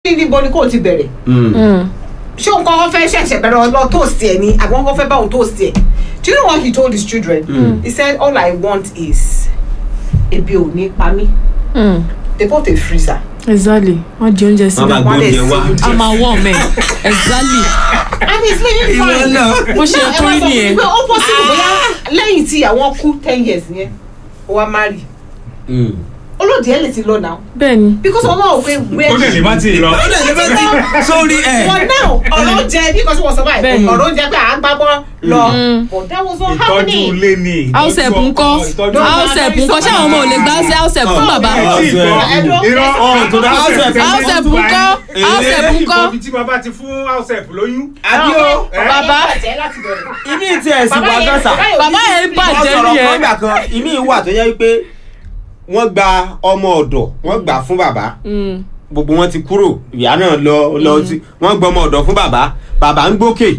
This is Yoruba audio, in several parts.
níbo ni kò ti bẹ̀rẹ̀ ṣé òun kọ́kọ́ fẹ́ ṣẹ̀ṣẹ̀ bẹ̀rẹ̀ lọ toast ẹ̀ ni àbí wọ́n kọ́ fẹ́ bá òun toast ẹ̀ do you know what he told his children Mm. he said all I want is ebi ò ní pa mí they bought a freezer exactly wọ́n di oúnjẹ sí Wọ́n máa i gbé wọ́n lè oúnjẹ wá. sí a máa wọ̀ mẹ́ exactly and he's living Ìwọ fine náà. bó ṣe ẹ tó wá rí sọ fún mi nìyẹn pé ó possible bóyá lẹ́yìn tí àwọn kú ten years yẹn ó wá marry olóòdì ẹ̀ lè ti lọ náà bẹ́ẹ̀ ni because wọn máa wò pé where ó dẹ̀ lè má ti lọ. ó lè ṣe fẹ́ tí sórí ẹ̀. for now ọ̀rọ̀ jẹ bí kan tí wọ́n sọ báyìí Bẹ́ẹ̀ni. ọ̀rọ̀ jẹ pé à ń gbá bọ́ lọ but that was not ìtọ́jú happening. ilé ni. house help ńkọ́ ìtọ́jú house help ńkọ́ ṣé àwọn ọmọ ò lè gbá sí house help fún bàbá irọ́ Ọ̀hún tó dá house help. house help ńkọ́ house help ńkọ́ ibi tí bàbá ti fún house help lóyún. àbí o bàbá ìmí tí ẹ̀ sì wá gánṣà. bàbá yẹn wọ́n bàjẹ́ sọ̀rọ̀ nìyẹn kan gbà kan ìmí wà tó yẹ wípé wọ́n gba ọmọ ọ̀dọ̀ wọ́n gbà fún bàbá Mm. gbogbo wọn ti kúrò ìyá náà lọ lọ sí wọ́n gbọ́ ọmọ ọ̀dọ̀ fún bàbá bàbá ń gbókè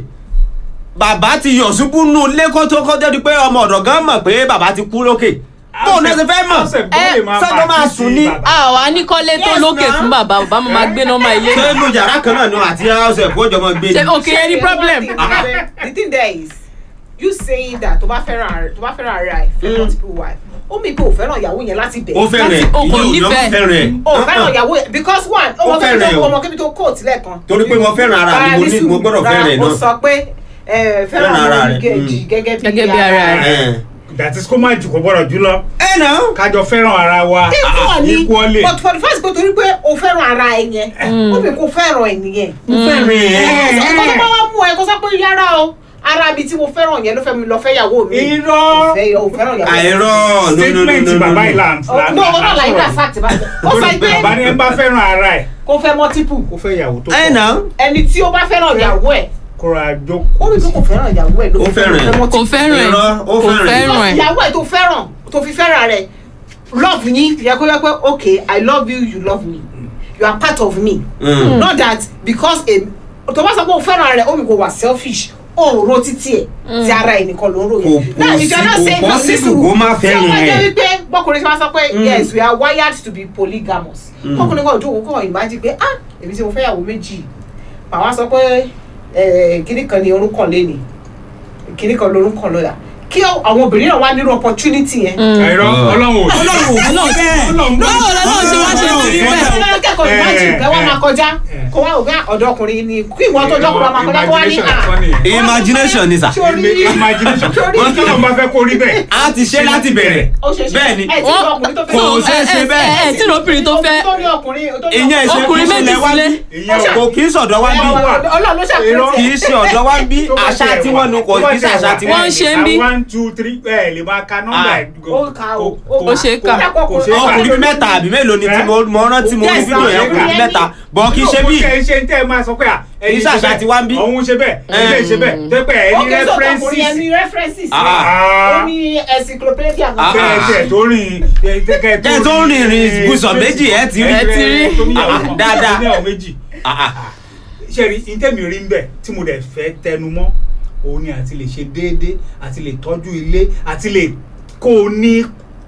bàbá ti yọ̀ ṣubú nù lẹ́kọ́ tó kọ́ débi pé ọmọ ọ̀dọ̀ gan mọ̀ pé bàbá ti kú lókè bó o náà ṣe fẹ́ mọ̀ house help gan lè máa sọ́jọ́ máa pàkíyèsí sùn ní. bàbá. àwa ní kọ́lé tó Yes, lókè na. fún bàbá bàbá mo máa gbé nọ́mbà ilé ṣé inú yàrá kan náà ni wọn àti house help ó jọ mọ gbé ṣe ni. òkè ẹni problem the thing there is you saying that tó bá fẹ́ràn ara tó bá fẹ́ràn ara ẹ̀ fẹ́ Mm. multiple wife ó mi pé ò fẹ́ràn ìyàwó yẹn láti bẹ̀. ó fẹ́ràn ẹ̀ láti- o kò ìyẹn ò yọ nífẹ̀ẹ́. fẹ́ràn ẹ̀. ó fẹ́ràn ìyàwó yẹn because one Ó ọmọ kébí fẹ́ràn ẹ̀ tó o. ọmọ kébí tó kóòtù lẹ́ẹ̀kan. torí pé mo fẹ́ràn ara mi mo ní mo gbọ́dọ̀ fẹ́ràn ẹ̀ ó náà. sọ pé ẹ, fẹ́ràn Fẹ́ràn ara ara rẹ̀, rẹ̀ mm. gẹ́gẹ́ Gẹ́gẹ́ bí ara rẹ̀. Ẹ̀. that is kó má jù kó gbọ́dọ̀ jù lọ. ẹ náà. kájọ fẹ́ràn ara wa. Tẹ́tọ̀ ni equally. but for the first place torí pé o fẹ́ràn ara ẹ yẹn ó mi kò fẹ́ràn ẹ̀ nìyẹn. mo fẹ́ràn ẹ̀. ọkọ tó bá wá mú ẹ kó sọ pé yára o ara mi tí mo fẹ́ràn yẹn ló fẹ́ mi lọ fẹ́ yàwó mi. irọ́ fẹ́ yọ o fẹ́ràn yàwó mi. àìrọ́ no no no statement no no bàbá no. ìlànà. Oh, no ọ̀nà làyè náà fact bá jẹ ó sọ pé bàbá ni ẹ bá fẹ́ràn ara ẹ̀ kó fẹ́ multiple kó fẹ́ ìyàwó tó ẹ pọ̀ náà. ẹni tí ó bá fẹ́ràn ìyàwó ẹ̀ kóra ó jókòó. rí i pé kò fẹ́ràn ìyàwó ẹ̀ ló Ó fi fẹ́ràn ẹ̀. fẹ́ kò multiple. fẹ́ràn ẹ̀ Irọ́, ó kò fẹ́ràn ẹ̀. fẹ́ràn ẹ̀ ìyàwó ẹ̀ tó fẹ́ràn tó fi fẹ́ràn rẹ̀ love yín yẹ kó yẹ pé okay i love you you love me you are part of me. Mm. not that because a tó bá sọ pé o fẹ́ràn rẹ̀ ó mi kò wà selfish ó ń ro títí ẹ̀ tí ara ẹ̀ nìkan ló ń ro Kò yẹn. Now, if you are not possi- saying kò no, possible nísìnyí, kó má tí fẹ́ràn wọ́n jẹ́ ẹ̀. wípé bọ́kùnrin ṣe wá sọ pé Mm. yes we are wired to be polygamous Mm. kọkùnrin kan òjòwò kọ́ ìmájí pé ah èmi tí mo fẹ́ yàwó méjì màá wá sọ pé eh, kinní kan ni orúkọ lẹ́nìí kinní kan lórúkọ lọ́la kí àwọn obìnrin náà wá nírú opportunity yẹn. àìrọ́ ọlọ́run ò sí. ọlọ́run ò Ọlọ́run- ọlọ́run báwo lọ́lọ́run ṣe wá ṣe ti rí bẹ́ẹ̀ Ọlọ́run kẹ́kọ̀ọ́ ìmájì Eh, kẹ́ wá máa kọjá eh. kó wá ògá ọ̀dọ́ ọkùnrin ni kí ìwọ́n tó jọ́kùnrin máa kọjá kó wá ní à. Imagination kan nìyẹn. imagination ni sà. Sórí imagination sórí wọ́n kí wọ́n bá fẹ́ kó rí bẹ́ẹ̀. a ti ṣe láti bẹ̀rẹ̀ ó ṣe ṣe bẹ́ẹ̀ ni ẹ tí ìwọ ọkùnrin tó fẹ́ Kò ṣeé ṣe bẹ́ẹ̀. ẹ ẹ tí lóbìnrin tó fẹ́ tó ní ọkùnrin tó ní ìyẹn ìṣe Ọkùnrin kì í méjì ṣe wá sílé. bí ìyẹn ò kò kì í sọ̀dọ̀ wá bí Ọlọ́run ló ṣàkóso kì í ṣe ọ̀dọ̀ wá bí tó bá àṣà tiẹ̀ tí wà- wọ́n nu kò tó bá kì í ṣe tiẹ̀ àṣà wà tí Wọ́n wọ́n. ṣe ń bí. one two three ẹ lè máa ka nọ́mbà Ah. ẹ̀ ó ka o Ó ṣe é kà. kò ṣe é kà. ọkùnrin bíi mẹ́ta àbí mélòó ni tí mo mo rántí mo rí Yes, fídíò yẹn àwọn ọkùnrin bíi ẹni- mẹ́ta bọ̀ kì í ṣe bí kò ṣe ń tẹ́ ẹ máa sọ pé à Kì í ṣe àṣà tí wá ń bí. ọ̀hún ṣe bẹ́ẹ̀ ẹ̀yìn ṣe bẹ́ẹ̀ tẹ́ pé ẹ̀ ó ní kẹ́ sọ ọkùnrin yẹn ní references references Ah, ó ní encyclopedia Ah, bẹ́ẹ̀ ah. tẹ̀ tó rìn Kẹ́ ẹ tó rìn rìn ibùsọ̀ méjì, ẹ ti rí. Ẹ ti rí. Ah, ah, dáadáa. dáadáa méjì Ah, ah. ṣe rí ìtẹ́mi rí ń bẹ̀ tí mo dẹ̀ fẹ́ tẹnu mọ́ òun ni àti lè ṣe déédéé àti lè tọ́jú ilé àti lè kó o ní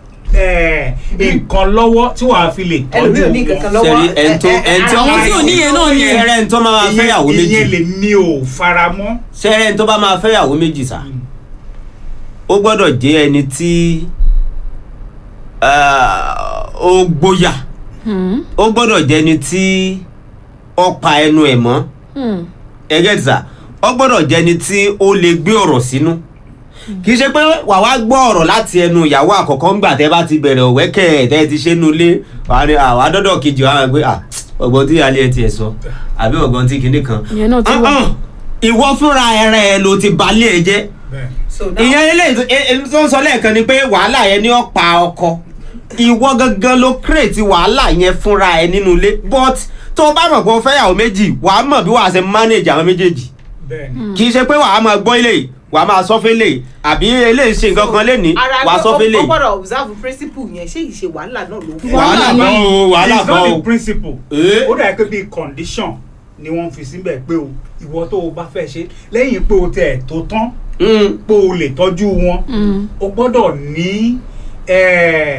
eh, nǹkan lọ́wọ́ tí wàá fi lè tọ́jú ẹlòmíì ò ní kankan lọ́wọ́ Sẹ́rí, ẹni tó- ẹni tí Àwọn tí ò níyẹn náà ni. sẹ́rẹ́ ẹni tó máa máa fẹ́ yàwó méjì ìyẹn lè mi ò fara mọ́. sẹ́rẹ́ ẹni tó bá máa fẹ́ yàwó méjì sà ó gbọ́dọ̀ jẹ́ ẹni tí ah, ó gbóyà Hmm, ó gbọ́dọ̀ jẹ́ ẹni tí ó pa ẹnu ẹ̀ mọ́ hmm. ẹgẹ́ tìsà ó gbọ́dọ̀ jẹ́ ẹni tí ó lè gbé ọ̀rọ̀ sínú kì í ṣe pé wà wá gbọ́ ọ̀rọ̀ láti ẹnu ìyàwó àkọ́kọ́ ńgbà tẹ́ bá ti bẹ̀rẹ̀ òwẹ́kẹ̀ tẹ́ ti ṣe nu ilé wà ní àwa dọ́dọ̀ kejì wa pé à ọgbọ́n tí alẹ́ ẹ tiẹ̀ sọ àbí ọgbọ́n tí kinní kan ìyẹn náà ti wà Ah, ah, ìwọ fúnra ẹrẹ ẹ ló ti balẹ̀ ẹ jẹ́ so now ìyẹn eléyìí tó ń sọ lẹ́ẹ̀kan ni pé wàhálà yẹn ni ó pa ọkọ ìwọ gangan ló kírètì wàhálà yẹn fúnra ẹ nínú ilé but tó o bá mọ̀ pé o fẹ́ yàwó méjì wàá mọ̀ bí wàá ṣe manage àwọn méjèèjì bẹ́ẹ̀ni kì í ṣe pé wàá máa gbọ́ ilé yìí wàá máa sọ fẹ́lẹ̀ yìí àbí eléyìí ṣe nǹkan kan lẹ́ni ara wàá pé sọ ó- fẹ́lẹ̀ ó yìí gbọ́dọ̀ observe principle yẹn ṣé ìṣe wàhálà náà ló fún wàhálà Wàhálà kan o wàhálà it's kan not o the principle Eh? ó dà pé bíi condition ni wọ́n fi síbẹ̀ pé o ìwọ tó o bá fẹ́ ṣe lẹ́yìn pé o tẹ̀ tó tán Mm, pé o lè tọ́jú wọn Hmm. o gbọ́dọ̀ ní eh,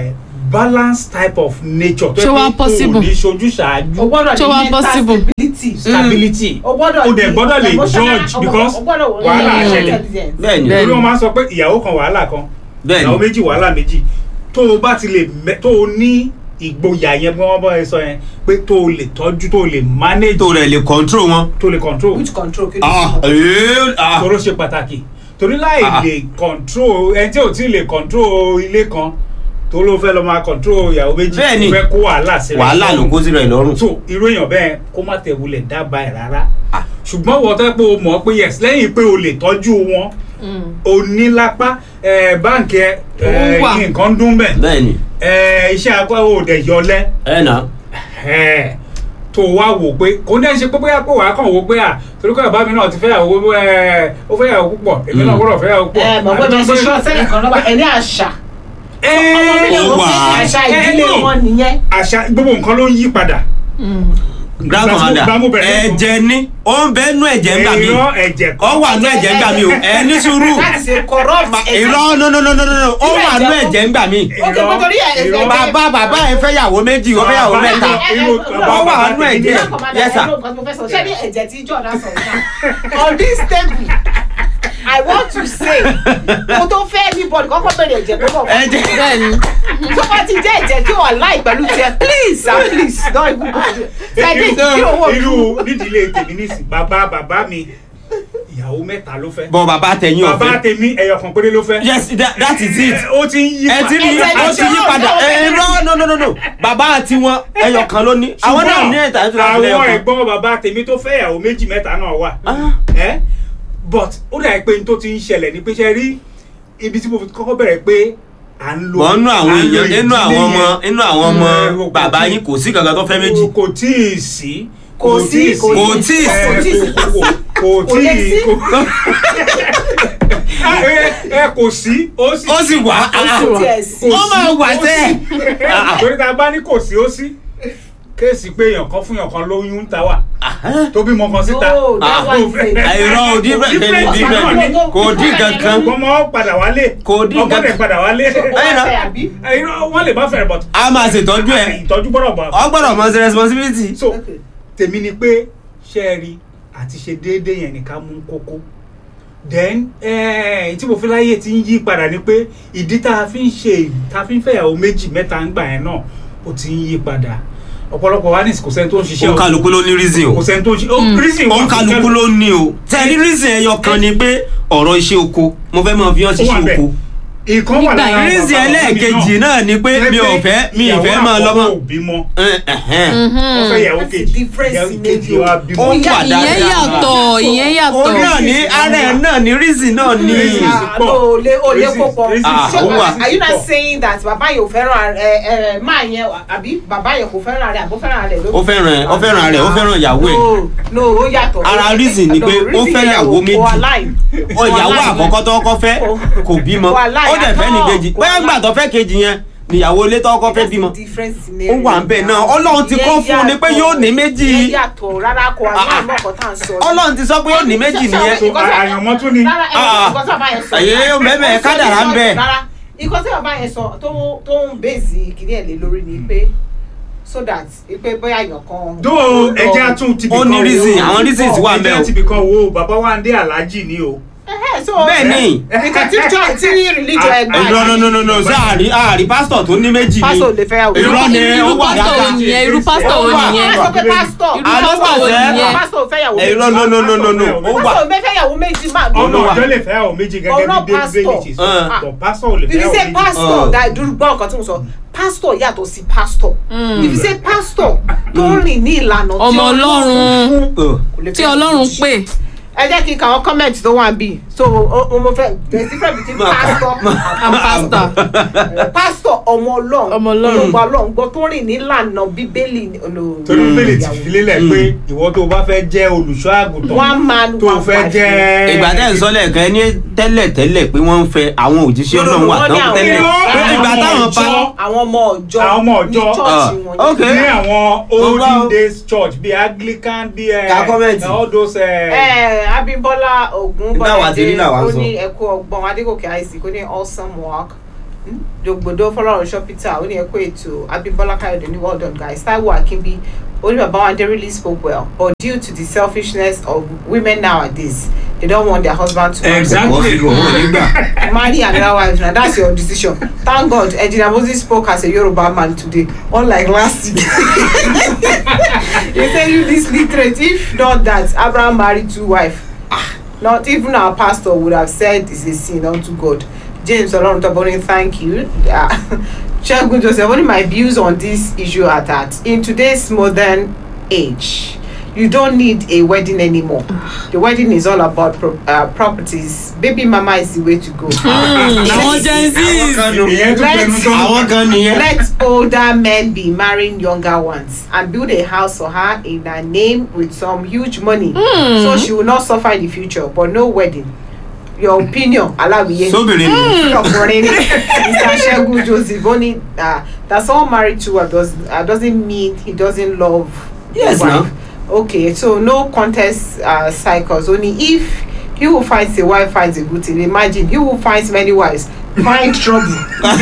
balance type of nature tó Ṣé wá yẹ pé possible? kò ní ṣojú ṣáájú o gbọ́dọ̀ Ṣé ní wá mental possible? stability. stability o gbọ́dọ̀ o dẹ̀ ní gbọ́dọ̀ lè emotional- judge o- because o gbọ́dọ̀ wọ- wàhálà ní ṣẹlẹ̀. intelligence. bẹ́ẹ̀ni Bẹ́ẹ̀ni. torí wọn máa ń sọ pé ìyàwó kan wàhálà kan bẹ́ẹ̀ni ìyàwó méjì wàhálà méjì tó o bá ti lè mẹ tó o ní ìgboyà yẹn bí wọ́n bá ẹ sọ yẹn pé tó o lè tọ́jú tó o lè manage tó rẹ̀ lè control wọn. tó o lè control which control kí ló ah sọ? ee ah toro ṣe pàtàkì torí láì Ah. lè control ẹni tí ò tí lè control ilé kan tó ló fẹ́ lọ máa control ìyàwó méjì Bẹ́ẹ̀ni. tó fẹ́ kó wàhálà sílẹ̀ wàhálà ló kó sí rẹ̀ lọ́rùn. so irú èèyàn bẹ́ẹ̀ kó má tẹ̀ wulẹ̀ dábàá ẹ̀ rárá Ah. ṣùgbọ́n wọ́n tẹ́ pé o mọ̀ pé yes lẹ́yìn pé o lè tọ́jú wọn o ní lápá ẹ̀, báǹkì ẹ̀ ẹ̀, Ó wà. nǹkan dún bẹ̀ bẹ́ẹ̀ni ẹ̀, iṣẹ́ akọ́ ò dẹ̀ yọlẹ́ ẹ nà ẹ̀, tó wá wò pé kò ní ẹ̀ ṣe pé bóyá pé wàá kàn wò pé à torí pé bàbá mi náà ti fẹ́yàwó ẹ̀, ó fẹ́yàwó púpọ̀ èmi náà Mm. gbọ́dọ̀ fẹ́yàwó púpọ̀ ẹ mọ̀ pé bẹ́ẹ̀ ṣe ṣọ́ sẹ́yìn kan lọ́wọ́ ẹ ní àṣà ọmọ mi lè Ó wọ́n wà. pé àṣà ìdílé Ẹ, no. wọn nìyẹn. àṣà gbogbo nǹkan ló ń yí padà grand commander Gbàmú bẹ̀rẹ̀ nínú. ẹ̀jẹ̀ ni ó ń bẹ́ẹ̀ nú ẹ̀jẹ̀ ńgbà mi irọ́ ẹ̀jẹ̀ ó wà nú ẹ̀jẹ̀ ńgbà mi o ẹ ní sùúrù láti ṣe corrupt irọ́ no no no no no no ó wà nú ẹ̀jẹ̀ ńgbà mi ok mo torí ẹ ẹ Irọ́. bàbá bàbá ẹ fẹ́ yàwó méjì ó fẹ́ yàwó Bàbá mẹ́ta ẹ- irú bàbá ó wà bàbá nú tèmi ẹ̀jẹ̀ náà. yes sir ṣé ní ẹ̀jẹ̀ tí jọ̀dá sọ̀rọ̀ náà on this table i want to say mo tó fẹ́ anybody kọ́kọ́ bẹ̀rẹ̀ ẹ̀jẹ̀ tó bọ̀ fún ẹ̀jẹ̀ bẹ́ẹ̀ni tó bá ti jẹ́ ẹ̀jẹ̀ tí wà láì pẹ̀lú tiẹ̀ please sir please don't even go there ṣẹ́ni kí owó irú nídìílé tèmi nísì bàbá bàbá mi ìyàwó mẹ́ta ló fẹ́ bọ̀ bàbá tẹ̀yìn bàbá ọ̀fẹ́ tèmi ẹyọ kan péré ló fẹ́ yes that, that is it ó ti ń yí ẹ ti rí Ẹ̀jẹ̀ ó ló ti yí ṣe padà ó, ẹ irọ́ no no no no bàbá àti wọn ẹyọ kan ló ní àwọn náà ní ẹ̀ta ètò ìlànà ẹyọ àwọn kan ẹ̀gbọ́n bàbá tèmi tó fẹ́ ìyàwó méjì mẹ́ta náà wà Ah. ẹ́ but ó dà pé n tó ti ń ṣẹlẹ̀ ní pé ṣe rí ibi tí mo fi kọ́kọ́ bẹ̀rẹ̀ pé à ń lo bọ̀ nínú àwọn à ń lo èèyàn nínú ìdílé àwọn ọmọ yẹn. nínú àwọn ọmọ Mm, kò bàbá tí- yín kò sí kankan tó fẹ́ méjì kò tí ì sí Kò sí, kò Kò tí ì ẹ, kò tí ì sí. kò- kò- kò Kò lè tí ì sí. kò- ẹ ẹ, kò sí ó sì ó sì wà á kò tiẹ̀ sí. ó máa wà sẹ́ ẹ, torí tá a bá ní kò sí ó sí kéèsì pé èèyàn kan fún èèyàn kan lóyún ń ta wà tó bímọ kan síta No, that Ah. one is a- àìrọ̀ òdì bẹ́ẹ̀ Different òdì náà bẹ́ẹ̀ ni. kò dín kankan ọmọ padà wálé Kò dín ọmọ nǹkan- dẹ̀ padà wálé Ẹ̀yin náà. Ọ̀fẹ́ àbí? irọ́ wọ́n lè má fẹ́rẹ̀ but a máa ṣètọ́jú ẹ̀ ìtọ́jú gbọ́dọ̀ bọ̀ ọ gbọ́dọ̀ mọ sí responsibility. so Okay. tèmi ni pé ṣe é rí àti ṣe déédéé yẹn nìkan mú kókó then eh, tí mo fi láyé ti ń yí padà ni pé ìdí tá a fi ń ṣe tá a fi ń fẹ́yàwó méjì mẹ́ta ń gbà yẹn náà ó ti ń yí padà ọ̀pọ̀lọpọ̀ wa ní kò sẹ́ni tó ń ṣiṣẹ́ ó kálukú ló ní reason o kò sẹ́ni tó ń ṣe ó reason ó wà fún kálukú ló ní o tẹ̀lé reason ẹyọ kan ni pé ọ̀rọ̀ iṣẹ́ oko mo fẹ́ mọ fi hàn Ó wà ṣiṣẹ́ bẹ́ẹ̀. oko ìkan wà Nígbà lára yẹn. reason bàbá bàbá mi ẹlẹ́ẹ̀kejì náà ni pé mi ò fẹ́ mi ì fẹ́ máa lọ́mọ. ìyàwó àkọ́kọ́ ò bímọ Ẹn, ẹ̀hẹ́n. wọ́n fẹ́ ìyàwó That's the kejì difference ìyàwó in kejì age. wa bímọ. Ó wà ìyẹn dáadáa. yàtọ̀ ìyẹn ó yàtọ̀ náà ní ara ẹ̀ náà ní reason náà ní. Reason. Ah, no, o lè o lè kó pọ̀. Reason- Ah, Ṣé ó wà. are you not Pọ̀. saying that bàbá yẹn ò fẹ́ràn ẹ ẹ máa yẹn àbí bàbá yẹn kò fẹ́ràn rẹ̀ àbó fẹ́ràn rẹ̀ ló. ó fẹ́ràn ó fẹ́ràn rẹ̀ ó fẹ́ràn ìyàwó ẹ̀ No, no, ó yàtọ̀. Ara reason ni No, pé ó reason fẹ́ yẹn ìyàwó ò- méjì. kò align. ó ìyàwó Wàhálà àkọ́kọ́ tó kọ́ fẹ́ kò bímọ Wàhálà ó dẹ̀ fẹ́ ní yàtọ̀. kejì bóyá gbà tó fẹ́ kejì yẹn níyàwó ilé tó kọ́ fẹ́ That's bímọ the difference in ó wà ń bẹ̀ area. náà ọlọ́run ti kọ́ fún un ni pé yóò ní méjì Ìyẹn yàtọ̀ rárá kò Ah, ah. align mọ́ ọ̀kan tá à ń sọ. ọlọ́run ti sọ pé yóò ní méjì nìyẹn So, àyànmọ́ tún ni. Rárá ẹ̀ Ah, nǹkan tí bàbá yẹn sọ. àyè yóò mẹ́mẹ́, Ó sọ kádàrá ń ní bẹ. rárá nǹkan tí bàbá yẹn sọ tó tó ń bèèzì kìíní ẹ̀ lé lórí ni pé so that pé bóyá èèyàn kan. dó ẹjẹ́ àtún ti Ó ní reason, àwọn reasons wà ń bẹ̀ o. ẹjẹ́ ti bìkan wo bàbá wa ń dé aláàjì ni o. Ẹhẹ́, so bẹ́ẹ̀ ni nǹkan tí jọ tí religion ẹ gbà irọ́ no no no no sáàrí àrí pásítọ̀ tó ní méjì ni pásítọ̀ lè fẹ́ yàwó. irọ́ ni ó irú wà pásítọ̀ wo dáadáa nìyẹn irú pásítọ̀ wo Ó wà. nìyẹn Wọ́n sọ pé pásítọ̀ irú Àlọ́ pásítọ̀ wo pàṣẹ. nìyẹn pásítọ̀ fẹ́ yàwó irọ́ no no no no no ó wà pásítọ̀ fẹ́ fẹ́ yàwó méjì máa Ó ló ọmọ wà. ọjọ́ lè fẹ́ àwọn méjì gẹ́gẹ́ Ọ̀nà bí david pastor. bailey ti sọ Ah. but pastor ò lè if fẹ́ you àwọn say méjì. pastor Oh. that dúró gbọ́ nǹkan tí mo sọ pastor yàtọ̀ sí pastor if you say pastor tó rìn ní ìlànà tí Ọmọ Ọlọ́run. fún Ọ̀. kò lè tí fẹ́ ọlọ́run méjì. pè ẹ jẹ́ kí n kà wọ́n comment tó wà bí so o o mo fẹ́ there is difference between pastor and pastor and pastor ọmọ ọlọ́run Ọmọ Ọlọ́run. olùgbọ́ ọlọ́run gbọ́ tó rìn ní ìlànà bíbélì olù- torí bailey ti ìyàwó. fi lélẹ̀ pé ìwọ tó o bá fẹ́ jẹ́ olùṣọ́ àgùntàn one man tó o one fẹ́ wife. jẹ́. ìgbà tẹ́ ń sọ lẹ́ẹ̀kan ẹni tẹ́lẹ̀ tẹ́lẹ̀ pé wọ́n ń fẹ́ àwọn òjíṣẹ́ No, no, ọlọ́run wà wọ́n ní tán àwọn- tẹ́lẹ̀ Irọ́, pé ìgbà àwọn táwọn pa ìjọ. àwọn ọmọ ọjọ́ Àwọn ọmọ ní ọjọ́. chọ́ọ̀chì Ah, wọn okay. ní àwọn olden Gbogbo- days church bíi anglican bíi ẹ Ka comment. all those ẹ. ẹ abimbola ogun Nígbà wà tí rí làwa ń ó sọ. ní ẹkú ọgbọ́n adégòkè àìsí kó ní awesome work Hmm? jogbodo fọlọ́runṣọ́ peter ó ní ẹ̀kọ́ ètò abimbola kayode ní well done guys taiwo akínbí ó ní bàbá wọn they really spoke well but due to the selfishness of women nowadays they don't want their husband to marry Exactly. wọ́n fi lù wọ́n nígbà. marry another wife na that's your decision thank god ejina moses spoke as a yoruba man today unlike last week he say you this literate if not that abraham marry two wife ah not even our pastor would have said it's a sin unto god james oloruntaboni thank you uh, segun joseph only my views on this issue are that in today's modern age you don't need a wedding anymore the wedding is all about pro uh, properties baby mama is the way to go àwọn gen àwọn z kan nù. ìyẹn tún pẹnu tán. àwọn kan nìyẹn. let older men be marrying younger ones and build a house for her in her name with some huge money so she will not suffer in the future but no wedding your opinion alawiye sóbìnrin nù. ọkùnrin ni mr segun joseph ó ní ah, that someone married to her does, uh, doesn't mean he doesn't love Yes, the wife now. okay so no contest uh, cycles only if he who finds a wife finds a good thing imagine he who finds many wives find trouble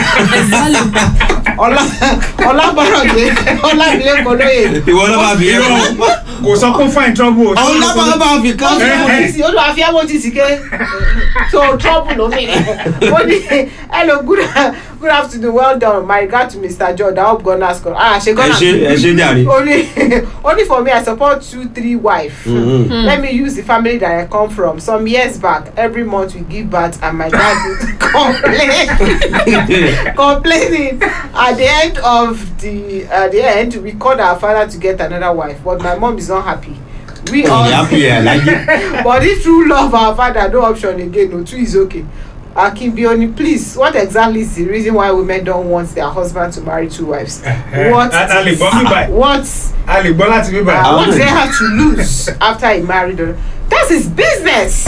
ọlá ọlábọ̀rọ̀dé ọlábìlẹ̀ kọlóye ìwọ ló bá fi yẹ Irọ́, fún. kò sọ pé fine trouble o. àwọn lábàá bá fi kán ọdún fún Eh, mi. sí olùwà fi emoji sí ké so trouble ló mi ó ní hello good good afternoon well done my regard to mr george i hope god ask ah ṣe ẹ god ṣe ẹ ṣe jàre. only only for me i support two three wife Mhm. let me use the family that i come from some years back every month we give birth and my dad would complain complaining at the end of the at the end we called our father to get another wife but my mom is not happy we all ìyá fi ẹ̀ láyé. but if true love our father no option again no two is okay akimbioni please what exactly is the reason why women don't want their husband to marry two wives what a a lè gbọ́ mí báyìí what a lè gbọ́ láti mí uh, báyìí. what do they have to lose after he married her that's his business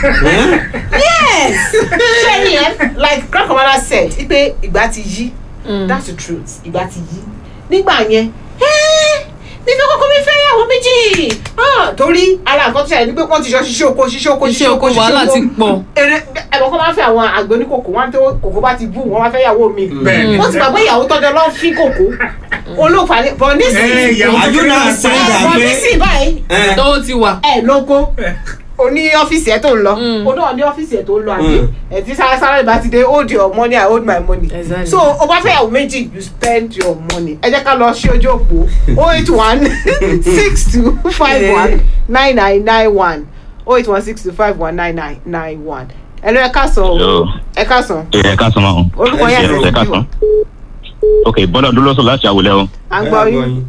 yes sherry eh like grand commander said ipe ìgbà ti yí that's the truth ìgbà ti yí nígbà yẹn "Eh, mi fẹ́ kọ́kọ́ mi fẹ́ yàwó méjì Ah, torí ara nǹkan tó ṣẹlẹ̀ ni pé wọ́n ti ṣọ ṣiṣẹ́ oko ṣiṣẹ́ oko iṣẹ́ oko wàhálà ti pọ̀ èrè ẹ̀rọ kan máa ń fẹ́ àwọn àgbẹ̀ oníkòkò wọn tó kòkó bá ti bú wọn máa fẹ́ yàwó mi Bẹ́ẹ̀ni. wọ́n ti gbà pé ìyàwó tọ́jọ́ lọ́ fi kòkó olóòfà ni bọ̀ Eh, nísìnyí ìyàwó Are you not saying ẹ̀ that bọ̀ pé- nísìnyí báyìí ẹ, tó ti wà ẹ lóko o ní ọ́fíìsì ẹ tó ń lọ Mm. o náà ní ọ́fíìsì ẹ tó ń lọ àbí Mm. ẹ ti sáré sáré bá ti dé hold your money i hold my money Exactly. so o bá fẹ́ yàwó méjì you spend your money ẹ jẹ́ ká lọ sí ojú òpó o eight one six two five one nine nine nine one o eight one six two five one nine nine nine one ẹ lọ ẹ ká sọ o Hello. ẹ ká sọ ẹ ká sọ ma o. orúkọ Ẹ yẹn ṣe àti ẹ ká ẹsẹ̀ sọ. ok bọ́dọ̀ dúró sọ láti àwòlẹ́ o. à ń gbọ́ yín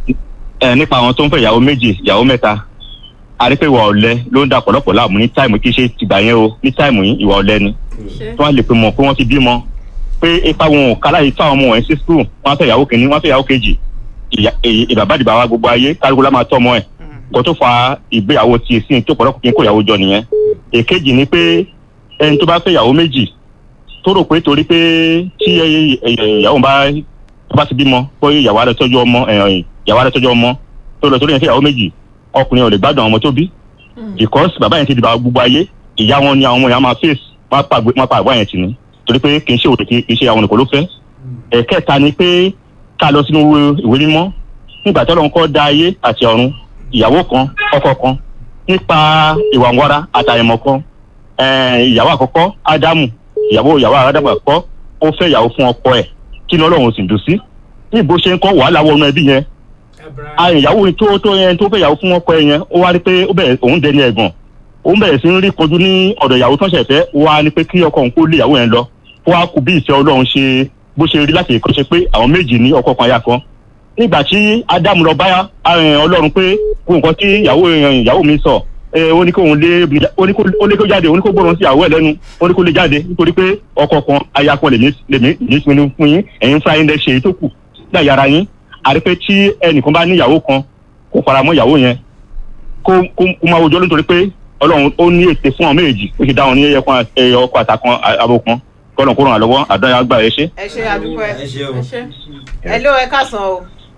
ẹ nípa àwọn tó ń fẹ́ ìyàwó méjì ìyàwó mẹ́ta a rí pé ìwà ọ̀lẹ ló ń da ọ̀pọ̀lọpọ̀ láàmú ní táìmù kí ṣe tìgbà yẹn o ní táìmù yìí ìwà ọ̀lẹ ni tí wọ́n lè pe mọ̀ pé wọ́n ti bímọ pé ipa wọn ò kálá yìí fáwọn ọmọ wọn sí skul wọ́n á fẹ́ ìyàwó kìíní wọ́n á fẹ́ ìyàwó kejì ìyá- èyí- ìbàbádìbà wa gbogbo ayé kálukú lá máa tọ́ ọmọ ẹ̀ kó tó fa ìgbéyàwó ti sí tó pọ̀lọpọ̀ kí n kó ìyàwó jọ nìyẹn èkejì ni pé ẹni tó bá fẹ́ ìyàwó méjì tó rò pé torí pé tí ẹ- ẹ- ìyàwó bá tó bá ti bímọ pé ìyàwó á lọ tọ́jú ọmọ ẹ, ìyàwó á lọ tọ́jú ọmọ tó lọ torí yẹn fẹ́ ìyàwó méjì ọkùnrin ò lè gbádùn àwọn ọmọ tó bí because bàbá yẹn ti di bàbá gbogbo ayé ìyá wọn ni àwọn ọmọ yẹn á máa face wọn á pa àgbẹ̀- wọn á pa àgbà yẹn tì ní torí pé kì í ṣe òde kì í ṣe àwọn nìkan ló fẹ́ ẹ̀kẹta ni pé ká lọ sínú ìwé mímọ́ nígbà tí Ọlọ́run kọ́ dá ayé àti ọ̀run ìyàwó kan ọkọ kan nípa ìwà ńwara àtàyẹ̀mọ̀ kan eh, ìyàwó àkọ́kọ́ ádámù ìyàwó ìyàwó ádámù àkọ́kọ́ ó fẹ́ ìyàwó fún ọkọ ẹ̀ kí ni Ọlọ́run sì dùn sí ní bó ṣe ń kọ́ wàhálà wọnú ẹbí yẹn a ìyàwó tó tó yẹn tó fẹ́ ìyàwó fún ọkọ ẹ̀ yẹn ó wá rí pé ó bẹ̀rẹ̀ òun dẹni ẹ̀gàn òun bẹ̀rẹ̀ sí ń rí kojú ní ọ̀dọ̀ ìyàwó tó ń ṣẹ̀fẹ́ wá ní pé kí ọkọ òun kó lé ìyàwó yẹn lọ kó wá kú bí ìfẹ́ Ọlọ́run ṣe bó ṣe rí láti ìkọ́ṣe pé àwọn méjì ní ọkọ kan aya kan nígbà tí ádámù lọ bá eh, ọlọ́run pé kó nǹkan tí ìyàwó eh, ìyàwó mi sọ eh, ó ní kó òun lé ó ní kó ó lé kó jáde ó ní kó gbọ́ràn sí ìyàwó ẹ̀ lẹ́nu ó ní kó lé jáde nítorí pé ọkọ kan aya kan lèmi lèmi lèmi pinnu fún yín ẹ̀yin fúnra yín lẹ ṣe èyí tó kù ní àyàrá yín àrí pé tí ẹnìkan bá ní ìyàwó kan kó fara mọ́ ìyàwó yẹn kó kó kó máa wojọ́ nítorí pé ọlọ́run ó ní ète fún àwọn méjèèjì ó ṣe dá wọn ní ẹyẹ kan ẹyẹ ọkọ àtàkan abo kan kọ́lọ̀ kó ràn án lọ́wọ́ àdáyà gbà ẹ ṣe. ẹ ṣe àdúpẹ́ ẹ ṣe o. ẹ ló ẹ ká sọ o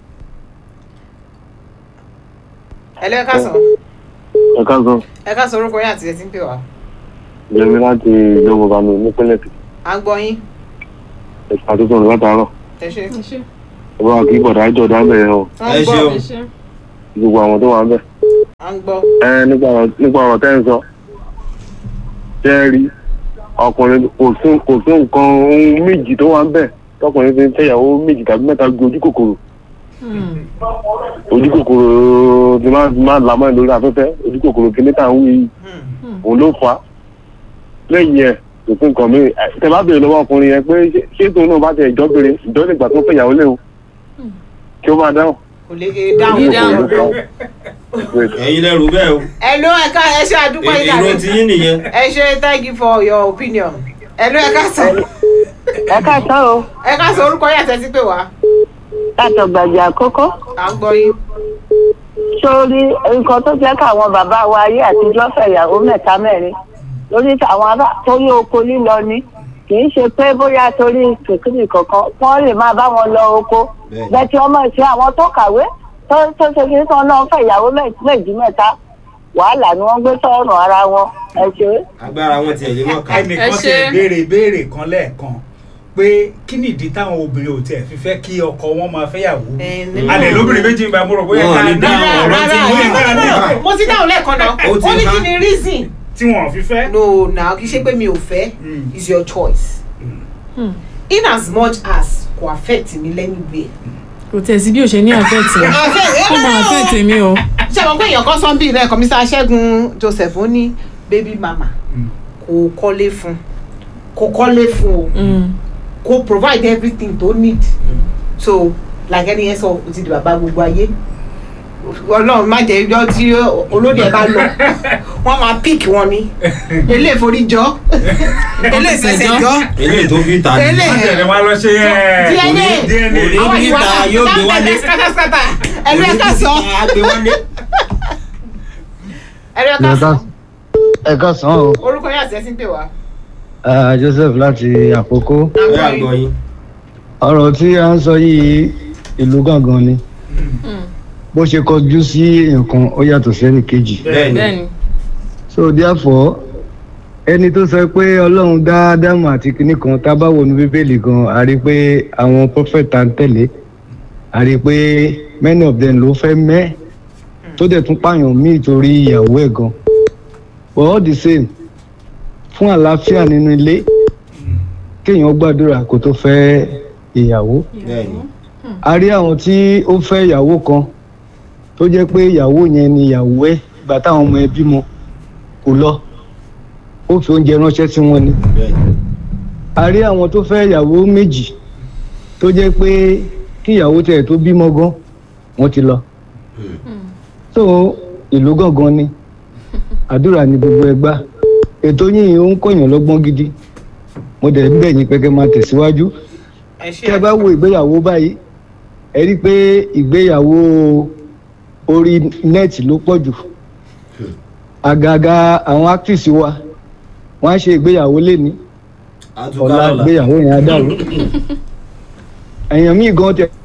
ẹ ló ẹ ká sọ ẹ káàsán ẹ ká sọ orúkọ yín àti ẹ ti ń pè wá yẹmi láti ìjọba bàmí nípínlẹ̀ èkìtì à ń gbọ́ yín ẹ̀ka tó sọ̀rọ̀ látàárọ̀ ẹ ṣe ẹ bá wa kí bọ̀dá jọ dá bẹ̀rẹ̀ o à ẹ ń ṣeun. gbọ́ gbogbo àwọn tó wà ń bẹ̀. à ń gbọ́ ẹ nípa ọ̀rọ̀ nípa ọ̀rọ̀ tẹ́ ń sọ ṣé ẹ rí ọkùnrin kò sí kò sí nǹkan ohun méjì tó wà ń bẹ̀ tọkùnrin fi ń fẹ́yàwó méjì tàbí mẹ́ta ju ojú kòkòrò ojú kòkòrò ti máa ti máa lamọ́ ẹ̀ lórí afẹ́fẹ́ ojú kòkòrò kìíní tà ń wí yìí òun ló fà á lẹ́yìn ẹ̀ kò sí nǹkan mi tẹ bá béèrè lọ́wọ́ ọkùnrin yẹn pé ṣé- ṣé tóun náà bá tẹ ìjọ́bìnrin ìjọ́ lè gbà tó fẹ́yàwó léwu kí ó máa dáhùn. kò lè dáhùn Ní dáhùn. ẹ̀yin lẹ́rù bẹ́ẹ̀ o ẹ ló ẹ̀ka ẹ ṣe àdúgbò èrò ìdàrẹ́ tí yín nìyẹn. ẹ ṣe thank you for your opinion ẹ ló ẹ̀ka sọ ẹ káàsán o ẹ̀ka sọ orúkọ yàtọ̀ sí pé wá látọ̀ gbàgbé àkọ́kọ́ à ń gbọ́ yín sórí nǹkan tó jẹ́ káwọn bàbá wa ayé àtijọ́ fẹ̀yàwó mẹ́ta mẹ́rin lórí àwọn ará torí oko lílọ ni kì í ṣe pé bóyá torí kìkìrì kankan wọ́n lè máa bá wọn lọ oko Bẹ́ẹ̀. bẹ́ẹ̀ tí ọmọ ìṣe àwọn tó kàwé tó tó ṣe kí nǹkan náà fẹ̀yàwó mẹ́- méjì mẹ́ta wàhálà ni wọ́n gbé sọ́rùn ara wọn ẹ ṣe é. agbára wọn tiẹ̀ lé mọ̀ ká. ẹnìkan Ẹ ti ṣe. béèrè ìbéèrè kan lẹ́ẹ̀kan pé kí ni ìdí táwọn obìnrin ò tiẹ̀ fi fẹ́ kí ọkọ wọn máa fẹ́yàwó Ẹ ní- alẹ́ lóbìnrin méjì ń bá mo rò bóyá Wọn ò ká ní ní dáhùn rárá ọ̀rọ̀ tí rárá wọ́n rárá ní rárá bá. mo ti dáhùn lẹ́ẹ̀kan náà Ó ti ó ní há. kí ni reason tí wọn ò fi fẹ́. no na kì í ṣe pé mi ò fẹ́ Mm. is your choice in as much as kò affect mi lẹ́nìgbẹ́. kò tẹ̀ sí bí o ṣe ní àfẹ́tì ó máa àfẹ́tì mi o ṣé àwọn pé èèyàn kan sọ bí ilé kọmísà ṣẹ́gun joseph ó ní baby mama kò kọ́lé fún kò kọ́lé fún o Mm. kò provide everything tó need so like ẹni yẹn sọ o ti di bàbá gbogbo ayé ọlọ́run má jẹ́ ijọ́ tí olóde ẹ̀ bá lọ wọ́n máa pick wọn ni ilé ìforíjọ́ ilé ìfẹsẹ̀jọ́ eléyìí tó fi ta ni. ilé wọ́n tẹ̀lé wá lọ ṣe ẹ̀ DNA DNA. Òní àwọn ìwà níta náà yóò gbé wálé. skátáskátá ẹ̀rọ ẹ̀ka sọ agbe wálé. ẹ̀rọ ẹ̀ka sọ ẹ káàsán o orúkọ yẹn àti ẹ̀sìn pè wá. Ah, joseph láti àkókò ẹ àgbọ̀ yín. ọ̀rọ̀ tí a ń sọ yìí ìlú gangan ni bó ṣe kọjú sí nǹkan ó yàtọ̀ sẹ́ni kejì bẹ́ẹ̀ ni. bẹ́ẹ̀ni so therefore ẹni tó sọ pé ọlọ́run dá ádámù àti kinní kan tá a bá wọnú bíbélì gan a rí i pé àwọn prophet tá ń tẹ̀lé a rí i pé many of them ló fẹ́ mẹ́ tó dẹ̀ tún pààyàn míì torí ìyàwó ẹ̀ gan but all the same fún àlàáfíà nínú ilé kéèyàn gbàdúrà kó tó fẹ́ ìyàwó bẹ́ẹ̀ ni. a rí àwọn tí ó fẹ́ ìyàwó kan tó jẹ́ pé ìyàwó yẹn ni ìyàwó ẹ̀ ìgbà táwọn ọmọ ẹ̀ bímọ kò lọ ó fi oúnjẹ ránṣẹ́ sí wọn ni bẹ́ẹ̀ ni. a rí àwọn tó fẹ́ ìyàwó méjì tó jẹ́ pé kí ìyàwó tẹ̀ tó bímọ gan wọ́n ti lọ so ìlú gangan ni àdúrà ni gbogbo ẹgbà ètò yìí ó ń kọ̀yàn lọ́gbọ́n gidi mo dẹ̀ ń bẹ̀ yín pé kẹ́ máa tẹ̀síwájú ẹ ṣe tí ẹ bá wo ìgbéyàwó báyìí ẹ rí i pé ìgbéyàwó orí nẹ́ẹ̀tì ló pọ̀ jù àgàgà àwọn actress wa wọ́n á ṣe ìgbéyàwó lẹ́ni àtúkà ọ̀la lọ́la. ìgbéyàwó yẹn á dàrú èèyàn míì gan tẹ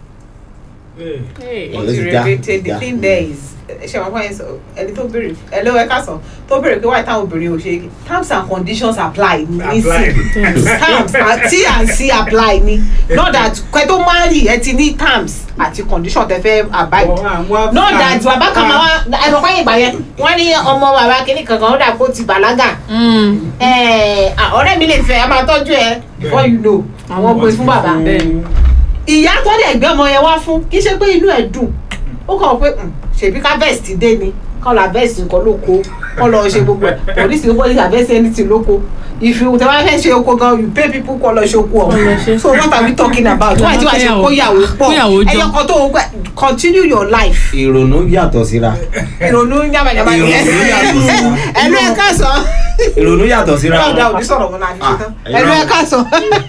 Hey. wọ́n ti Let's da- regretted the da. thing there is ṣe àwọn fún ẹsọ ẹni tó béèrè ẹlẹ́wọ̀ ẹ̀ka sàn tó béèrè pé wáyé táwọn obìnrin ò ṣe terms and conditions apply ní Apply. sí terms and t and c apply ní not that kẹ́ tó marry ẹ ti ní terms àti condition tẹ fẹ́ abide not that bàbá kan máa wá ẹ̀rọ pẹ́yìn ìgbà yẹn wọ́n ní ọmọ bàbá kìnnì kankan ó dà kó ti bàlágà Mm. ẹ̀, à, ọ̀rẹ́ mi lè fẹ́ a máa tọ́jú ẹ before you know àwọn gbé fún bàbá bẹ́ẹ̀ni ìyá tó dẹ̀ gbé ọmọ yẹn wá fún kì í ṣe pé inú ẹ̀ dùn ó kàn pé "Hmm, ṣèbí ká bẹ́ẹ̀ sì dé ni kọ́ la bẹ́ẹ̀ sì nǹkan lóko kọ́ lọ ṣe gbogbo ẹ̀ polisi ló polisi àbẹ́ sí anything lóko if you tẹ wá fẹ́ ṣe oko gan you pay people kọ́ lọ ṣe oko Kọ́ lọ ọ̀hún ṣe. so what are we talking about why tí wàá ṣe kó yàwó pọ̀ Kóyàwó jọ. ẹyọ kan tó o gbẹ continue your life ìrònú yàtọ̀ síra. ìrònú yàmàyàmà ni ẹ Ìrònú yàtọ̀ síra. ẹnu ẹ káàsán ìrònú yàtọ̀ síra. dáadáa ò ní sọ̀rọ̀ wọn náà fi ṣe tán Ah, ẹnu ẹ irọ́. káàsán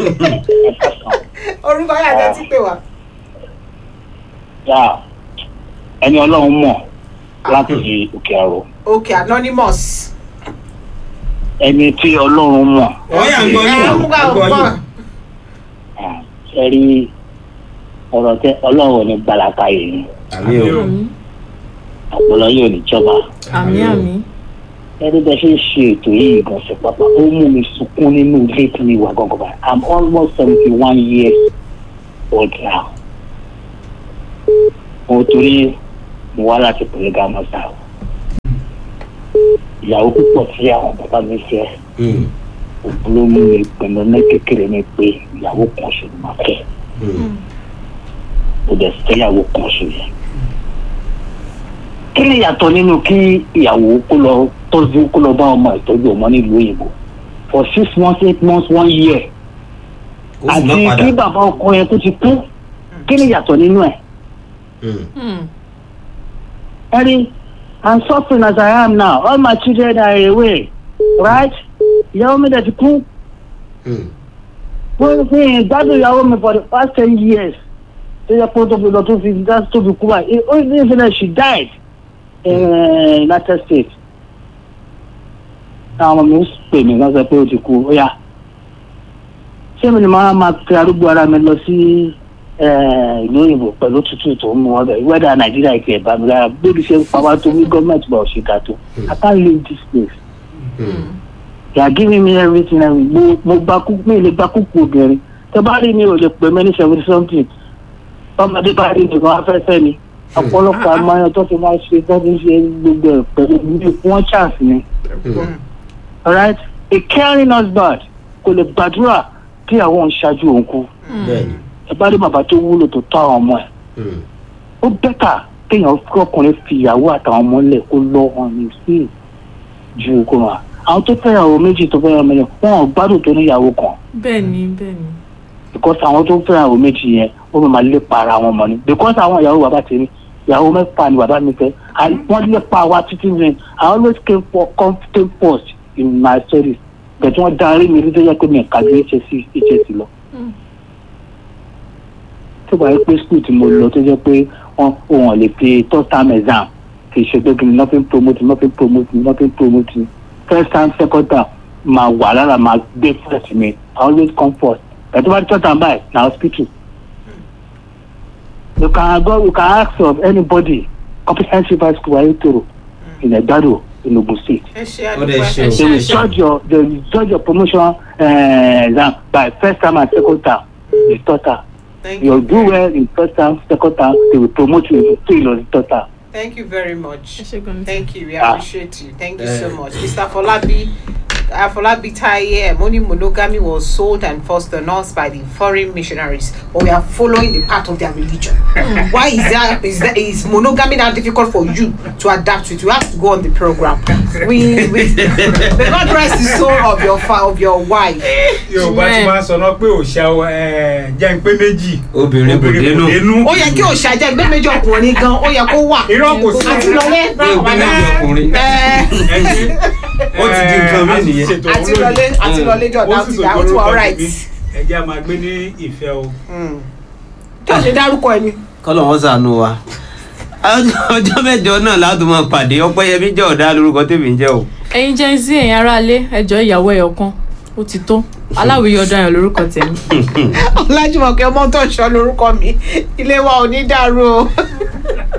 orúkọ yàtọ̀ ti pè wá. yà ẹni ọlọ́run mọ̀ láti òkè àrò okay anonymous. ẹni tí ọlọ́run mọ̀ ọ̀yà ń gbọ́ ẹ yín. ń gbà ń gbọ́ ń gbọ́. yín. ẹ rí ọ̀rọ̀ tẹ ọlọ́run ò ní gbalaka yìí àmì o. àmì ọ̀pọ̀lọ yóò ní jọba àmì àmì ẹni bẹ ṣe ń ṣe ètò yìí ìgbọ̀nsẹ̀ pápá ó mú mi sunkún nínú ilé tí mi wà gangan báyìí i'm almost seventy one years old now mo torí mo wá láti polygamous house ìyàwó púpọ̀ tí àwọn bàbá mi fẹ́ òbúrò mú mi pinnu ní kékeré mi pé ìyàwó kan ṣe ni màá fẹ́ mo dẹ̀ fẹ́ ìyàwó kan ṣe yẹn kí ni ìyàtọ̀ nínú kí ìyàwó kó lọ tọ́jú kó lọ bá ọmọ ìtọ́jú ọmọ nílùú òyìnbó for six months eight months one year ó sì má àti padà kí bàbá ọkọ yẹn tó ti kú kí ni ìyàtọ̀ nínú ẹ̀. Eddie, I'm suffering as I am now. All my children are away, right? Ìyàwó mi dẹ̀ ti kú. Wọ́n fi ìgbádùn ìyàwó mi for the past ten years. Tó yẹ kó tó fi lọ tó fi dá tó fi kú báyìí. Ó ní ìfẹ́ she died in uh, United States. Àwọn ọmọ mi ń pè mí wọ́n sọ pé ó ti kú. Ó yá. Ṣé mi ni màá máa pe arúgbó ara mi lọ sí eh, ìlú òyìnbó pẹ̀lú tútù tó ń mú wọn bẹ̀? Wẹ́dà Nàìjíríà ìkẹ́ ìbá mi lára. Bébí ṣe ń pa wá tó ní gọ́ọ̀mẹ̀ntì bá òṣìkà tó. I can't leave this place they are giving me everything every mo mo gba kúkú mi lè gba kúkú obìnrin tẹ bá rí mi ò lè pè mí ní seventy something ọmọdé bá rí mi kan afẹ́fẹ́ ni ọ̀pọ̀lọpọ̀ amáyan tó fi máa ṣe tó fi ṣe gbogbo ẹ̀ pẹ̀lú mi wọ́n chance ni alright a caring husband kò lè gbàdúrà kí àwọn òun ṣáájú òun kú bẹ́ẹ̀ni ẹ bá rí bàbá tó wúlò tó tọ́ àwọn ọmọ ẹ̀ ó bẹ́tà kéèyàn kí ọkùnrin fi ìyàwó àtàwọn ọmọ lẹ̀ kó lọ́ wọn ní sí ju kó wọn àwọn tó fẹ́yàwó méjì tó fẹ́yàwó méjì wọn ò gbádùn tó níyàwó kan bẹ́ẹ̀ni bẹ́ẹ̀ni. because àwọn tó fẹ́yàwó méjì yẹn ó máa lépa ara wọn mọ́ ni because àwọn ìyàwó bàbá tèmi ìyàwó mẹ́fà ni bàbá mi fẹ́ and wọ́n lépa wa títí mi i always came for came first in my studies but wọ́n darí mi rí tó yẹ pé mi kà ju hsc hsc lọ tó bá yẹ pé school tí mo lọ tó jẹ́ pé wọ́n wọn lè fi third term exam kì í ṣe pé kí ni nothing promote nothing promote nothing promote first time second time máa wà lára máa gbé first mi i always come first ẹ̀ tó bá third time báyìí na hospital you can go you can ask of anybody comprehensive high school ayétoro in Egbado in Ogun State ẹ ṣe Ó dẹ̀ ṣe àdúgbò o. they will judge your they will judge your promotion uh, exam by first time and second time the third time thank you you do well in first time second time they will promote you to in the third time. thank you very much ẹ ṣe gan ni. thank you we Ah. appreciate you thank you Eh. so much mr folabi Afolabi Taye Moni monogamy was sold and forced on us by the foreign missionaries, but we are following the path of their religion. Why is that? Is that is monogamy that difficult for you to adapt to it? You have to go on the program. We, we the God rest the soul of your fa of your wife. yorùbá ti máa ń sọ náà pé òòṣà ẹ, jẹ́ ń pé méjì Obìnrin kò dénú. dénú. Ó yẹ kí òṣàjẹ́ ẹgbẹ́ méjì ọkùnrin gan, ó yẹ kó wà. irọ́ kò sí Àti lọlé. Bí ogún méjì ọkùnrin. Ẹ Ó ti di nǹkan mí nìyẹn. àti lọlé àti lọlé jọ̀dá ó ti dà ó ti wà alright. ẹ jẹ́ a máa gbé ní ìfẹ́ o. Kí o ṣe dárúkọ ẹni? kọ́lọ̀ wọ́n sànú wa ọjọ́ mẹ́jọ náà láti máa pàdé ọpẹ́yẹmí jẹ́ ọ̀dà lórúkọ tèmi ń jẹ́ o. ẹ̀yin jẹ́ sí ẹ̀yin aráalé ẹjọ́ ìyàwó ẹ̀yọ̀ kan ó ti tó aláwìyí ọ̀daràn lórúkọ tèmi. Ọlájúmọ̀kẹ́ ọmọ tó ń sọ lórúkọ mi. Ilé wa ò ní dàrú o.